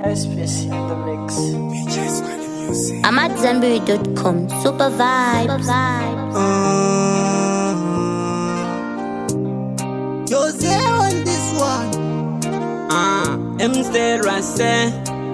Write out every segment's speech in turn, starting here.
Space in the mix. I'm at Zenberry.com. Super vibes. Jose on this one. Ah, MC Rase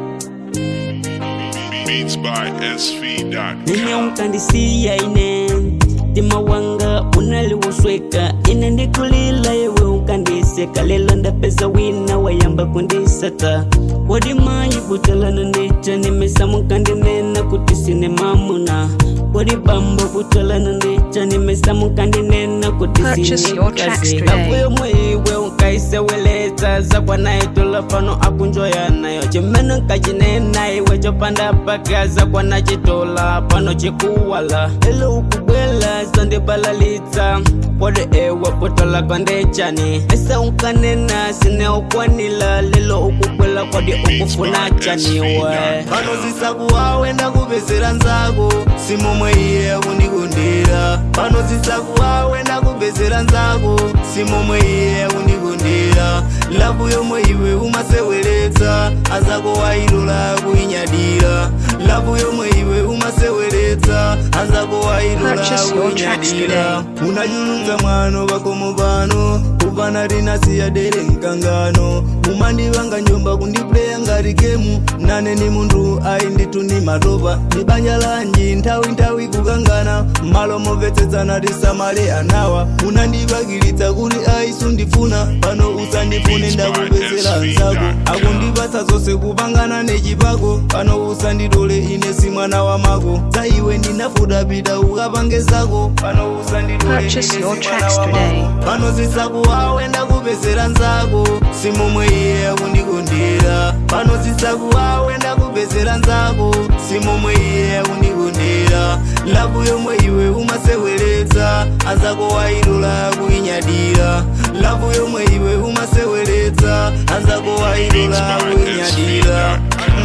Beats by SV.com. nimeukandisia ine timawanga unaliwosweka ine ndikulila yewe ukandiseka lelo ndapeza wina wayamba kundisaka wadimayi kutalana ndica nimesamukandinena kuti sine mamuna wadibambo kutalana ndica nimesamukandinena kuti Purchase your tracks kazi today. avuyo mwiwe ukaiseweleza zakwanayitola pano akunjoya nayo chimeno nkachinena iwe chopanda pakaza kwanachitola pano chikuwala elo ukubwela zandibalalitsa kode ewa potola kondechani ese unkanena sine ukwanila lelo ukubwela kodi ukufuna chaniwe pano zisakuwawe ndakupezera nzako simomwe iye akundikundira pano zisakuwawe ndakupezera nzako simomwe iye akundikundira lavu yomwe iwe umaseweretsa azako wailola kuinyadira lavu yomwe iwe umaseweretsa azako wailola Purchase your tracks kuinyadira unachulunza mwano pakomo pano kupana rinasiya dere mkangano mumandivanga njomba kundipleya ngati gemu nane ni munthu ayi ndithu ndi matopa ndi banja lanji nthawi nthawi kukangana malo momvetsetsana tisamale anawa munandipakilitsa kuti ayi sundifuna pano usandifune ndakupezera nzako akundipatsa zonse kupangana nechipako pano usanditole ine si mwana wa mako za iwe ndinafuta pita ukapange zako pano usanditole ine Purchase si your mwana tracks wa today. mako pano zisakuwawe ndakupezera nzako simomwe iye akundikundira pano zisakuwawe ndakupezera nzako simomwe iye akundikundira lavu yomwe iwe umaseweretsa azako wailola kuinyadira lavu yomwe iwe umaseweretsa azako wailola kuinyadira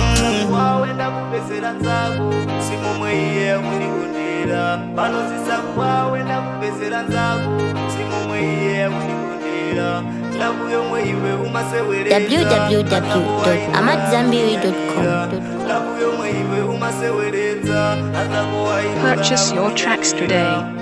wawe ndakupezera nzako simomwe iye akundikundira pano zisakuwawe ndakupezera nzako simomwe iye akundikundira lavu yomwe iwe umaseweretsa www.amatzambiri.com. lavu yomwe iwe umaseweretsa azako wailola Purchase your tracks today.